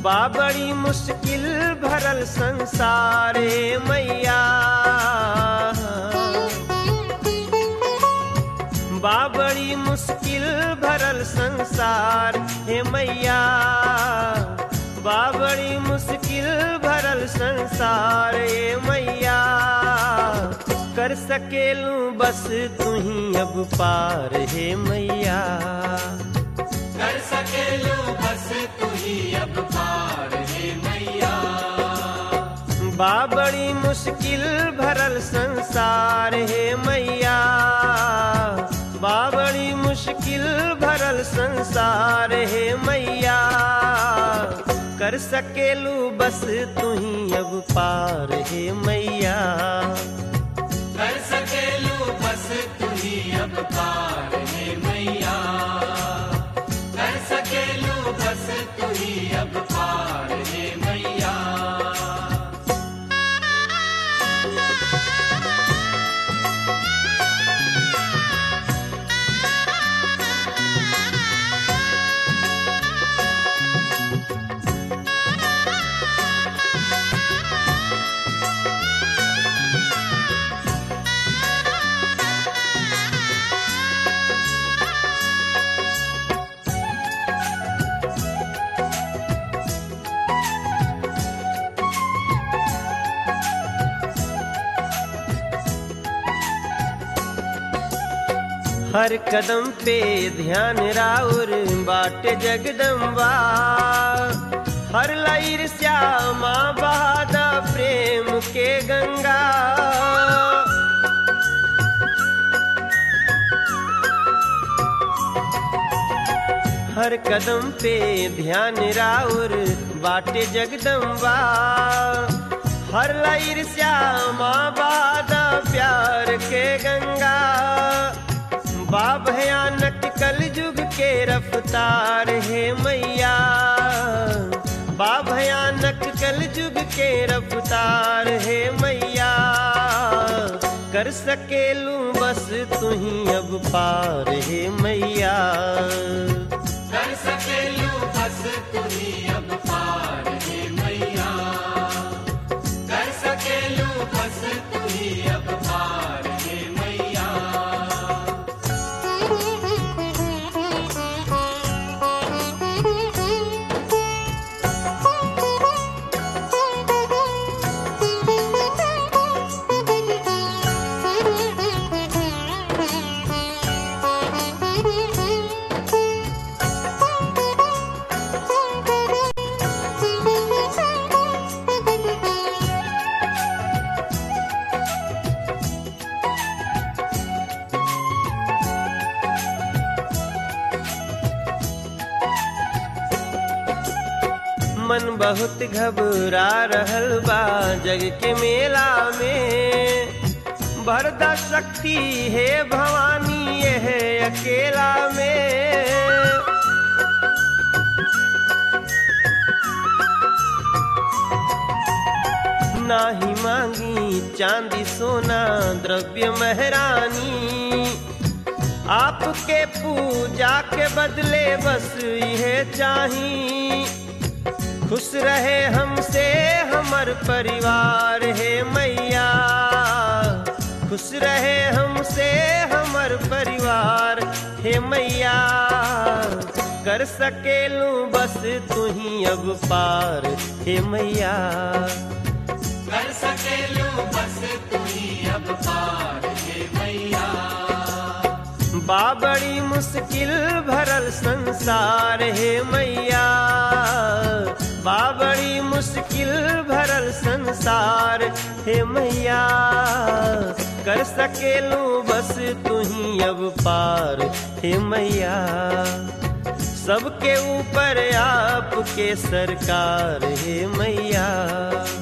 बा बड़ी मुश्किल भरल संसारे मैया बा बड़ी मुश्किल भरल संसार हे मैया बा बड़ी मुश्किल भरल संसार हे मैया कर सकेलू बस तू ही अब पार हे मैया कर सकेलू बस तू ही अब पार हे मैया बा बड़ी मुश्किल भरल संसार हे मैया बा बड़ी मुश्किल भरल संसार हे मैया कर सकेलू बस तू ही अब पार हे मैया कर सकेलू बस तू ही अब पार हे मैया कर सकेलू बस तू ही अब पार हे मैया हर कदम पे ध्यान राउर बाट जगदम्बा हर लैर श्यामा बहादा प्रेम के गंगा हर कदम पे ध्यान राउर बाटे जगदम्बा हर लैर श्यामा बादा प्यार के गंगा बा भयानक कल युग के रफ्तार है मैया बा भयानक कल युग के रफ्तार है मैया कर सकेलू बस तू ही अब पार है मैया कर सकेलू बस तू ही अब पार हे मैया कर सकेलू बस तू ही अब पार हे मैया मन बहुत घबरा रहल बा जग के मेला में भरदा शक्ति है भवानी यह अकेला में नाही मांगी चांदी सोना द्रव्य महरानी आपके पूजा के बदले बस यह चाही खुश रहे हमसे हमर परिवार है मैया खुश रहे हमसे हमर परिवार हे मैया कर सकेलू बस तू ही अब पार हे मैया कर सकेलू बस तू ही अब पार हे मैया बा बड़ी मुश्किल भरल संसार है मैया बा बड़ी मुश्किल भरल संसार है मैया कर सकेलू बस तू ही अब पार हे मैया सबके ऊपर आपके सरकार है मैया